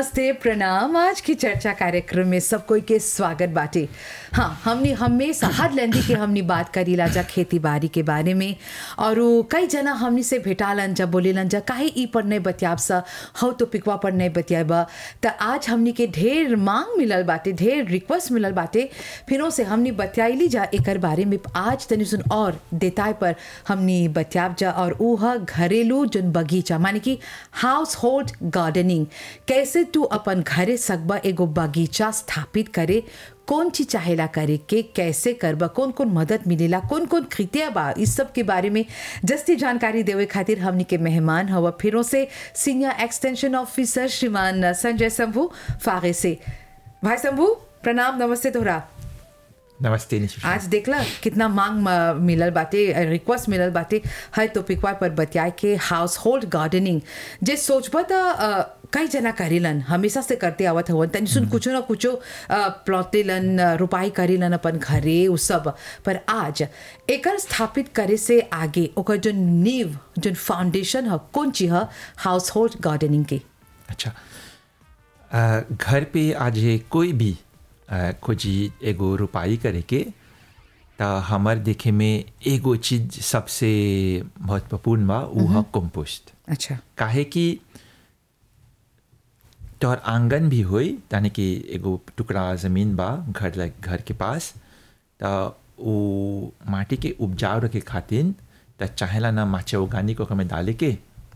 नमस्ते प्रणाम आज की चर्चा कार्यक्रम में सब कोई के स्वागत बाटे हाँ हमने हमेशा हर लेंदी के हमने बात करी लाजा खेती बाड़ी के बारे में और वो कई जना हमनी से भेटालन जा बोलेलन जा काहे ई पर नहीं बतियाब सा हौ तो पिकवा पर नहीं बतियाब त आज हमनी के ढेर मांग मिलल बाटे ढेर रिक्वेस्ट मिलल बाटे फिर से हमनी बतियाइली जा एकर बारे में आज तनी सुन और देताय पर हमनी बतियाब जा और ऊ ह घरेलू जन बगीचा माने कि हाउस होल्ड गार्डनिंग कैसे तू अपन घरे सकबा एगो बगीचा स्थापित करे कौन चीज चाहेला करे के कैसे करबा कौन कौन मदद मिलेला कौन कौन कृत्य बा इस सब के बारे में जस्ती जानकारी देवे खातिर हमनी के मेहमान हवा फिरों से सीनियर एक्सटेंशन ऑफिसर श्रीमान संजय शंभू फागे से भाई शंभू प्रणाम नमस्ते तोहरा नमस्ते निशा आज देखला कितना मांग म- मिलल बाटे रिक्वेस्ट मिलल बाटे हर टॉपिकवा पर बतियाए के हाउस होल्ड गार्डनिंग जे सोचबा त अ, कई जना करेलन हमेशा से करते आवत हवन तनी सुन कुछो ना कुछो प्लॉटेलन रुपाई करेलन अपन घरे उ सब पर आज एकर स्थापित करे से आगे ओकर जो नींव जो फाउंडेशन ह कौन चीज ह हाउस होल्ड गार्डनिंग के अच्छा अ, घर पे आज ये कोई भी अ, खोजी एगो रुपाई करे के त हमर देखे में एगो चीज सबसे महत्वपूर्ण बा उ ह कंपोस्ट अच्छा काहे कि तोहर आंगन भी होई यानी कि एगो टुकड़ा जमीन बा घर लग घर के पास त वो माटी के उपजाऊ रखे खातिर त चाहेला ना माचे ऑर्गेनिक ओकर में डाले के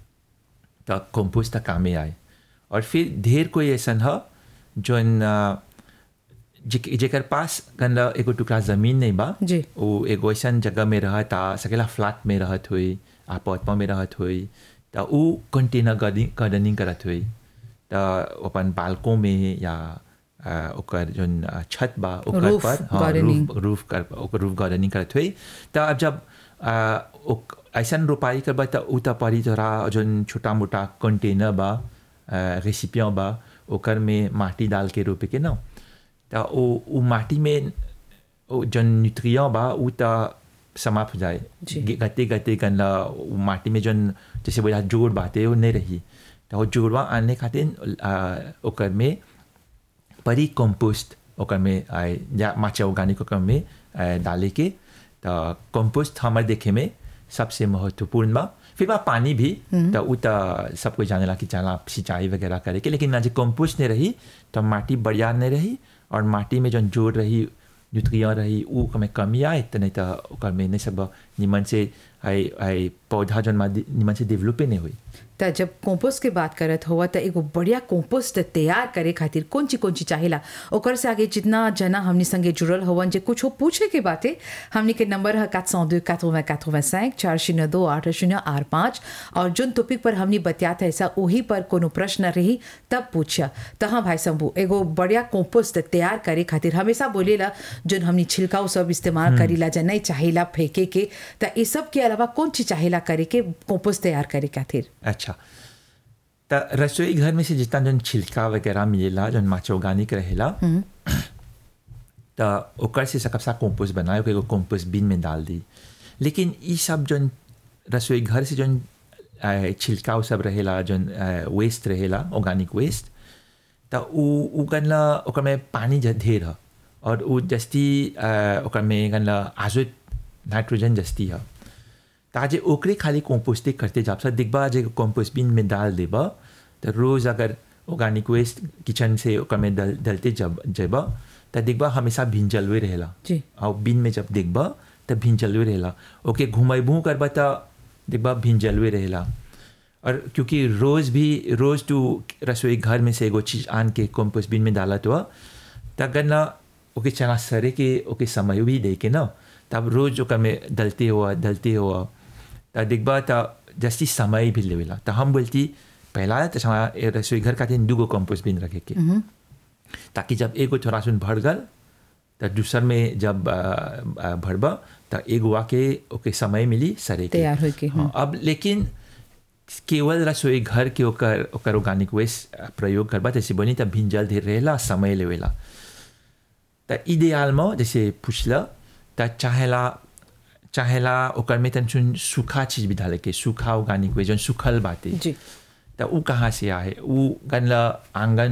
त कंपोस्ट त कामे आए और फिर ढेर कोई ऐसन ह जोन अ, जे- जेकर पास गंदा एगो टुकड़ा जमीन नहीं बा जी। वो एगो ऐसन जगह में रहत आ सकेला फ्लैट में रहत हुई अपार्टमेंट में रहत हुई त ऊ कंटेनर गार्डनिंग गार्डनिंग करत हुई त अपन बालकों में या अ, ओकर जोन अ, छत बा ओकर Roof पर gardening. रूफ रूफ कर ओकर रूफ गार्डनिंग करत हुई त अब जब अ, ओक- ऐसन रोपाई करबा त ऊ त परी तोरा जोन छोटा मोटा कंटेनर बा रेसिपियाँ बा ओकर में माटी डाल के रोपे के ना त ओ ऊ माटी में ओ जोन न्यूट्रिएंट बा ऊ त समाप्त हो जाए जी। गे- गते गते गंदा ऊ माटी में जोन जैसे बोला जोड़ बाते वो नहीं रही त वो जोड़वा आने खातिर अ, ओकर में परी कंपोस्ट ओकर में आए या माचा ऑर्गेनिक ओकर में आए, डाले के त कंपोस्ट हमार देखे में सबसे महत्वपूर्ण बा फिर बा पानी भी त उ त सब कोई जानेला कि चला सिंचाई वगैरह करे के लेकिन ना जे कंपोस्ट नहीं रही तो माटी बढ़िया नहीं रही और माटी में जौन जोड़ रही न्यूट्रिया रही उ में कमी आए त नहीं त ओकर में नहीं सब निमन से आई आई पौधा जौन मा निमन से डेवलपे नहीं हुई त जब कंपोस्ट के बात करत हुआ त एगो बढ़िया कंपोस्ट तैयार करे खातिर कौन ची कौन ची चाहेला ओकर से आगे जितना जना हमनी संगे जुड़ल हवन जे कुछ पूछे के बाटे हमनी के नंबर है 402 80 85 चार शून्य दो आठ शून्य आठ पाँच और जोन टॉपिक पर हमनी बतियात है ऐसा वही पर कोनो प्रश्न रही तब पूछा त हाँ भाई शंभू एगो बढ़िया कंपोस्ट तैयार करे खातिर हमेशा बोलेला जोन हमनी छिलका उ सब इस्तेमाल करीला जा नहीं चाहेला फेंके के त इस सब के अलावा कौन चीज चाहेला करे के कंपोस्ट तैयार करे खातिर अच्छा त रसोई घर में से जितना जौन छिलका वगैरह मिलेला जौन माचा ऑर्गेनिक रहेला त ओकर से सकब सा कंपोस्ट बनाए ओके एगो कंपोस्ट बिन में डाल दी लेकिन ई सब जौन रसोई घर से जौन अ, छिलका उ सब रहेला जौन वेस्ट रहेला ऑर्गेनिक वेस्ट त उ उ गनला ओकर में पानी ज- ढेर ह और उ जस्ती अ, ओकर में गनला आजो नाइट्रोजन जस्ती ह ताजे ओकरे खाली कंपोस्टे करते जाब सा दिखबा जे कंपोस्ट बिन में डाल देबा तो रोज अगर ऑर्गेनिक वेस्ट किचन से ओकर में डल डलते जब जेबा तो दिखबा हमेशा भिंजलवे रहेला जी। और बिन में जब देखबा तो भिंजलवे रहेला ओके घुमैबू करबा तो दिखबा भिंजलवे रहेला और क्योंकि रोज भी रोज तू रसोई घर में से एगो चीज आन के कंपोस्ट बिन में डालत हुआ तब ना ओके चना सरे के ओके समय भी दे के ना तब रोज ओकर में डलते हुआ डलते हुआ त दिखबा त जस्ती समय भी लेवेला त हम बोलती पहला तो हमारा ए रसोई घर का तीन दूगो कंपोस्ट बिन रखे के ताकि जब एगो थोड़ा सुन भर गल त दूसर में जब अ, अ, भरबा त एगो आके ओके समय मिली सरे के तैयार होए के, हाँ, अब लेकिन केवल रसोई घर के ओकर ओकर ऑर्गेनिक वेस्ट प्रयोग करबा जैसे बनी त भिंजल धीरे रहेला समय लेवेला त इडियाल में जैसे पुछला त चाहेला चाहेला ओकर में तन सुन सूखा चीज भी डाले के सूखा ऑर्गेनिक वे जौन सूखल बाटे जी त ऊ कहाँ से आए ऊ गनला आंगन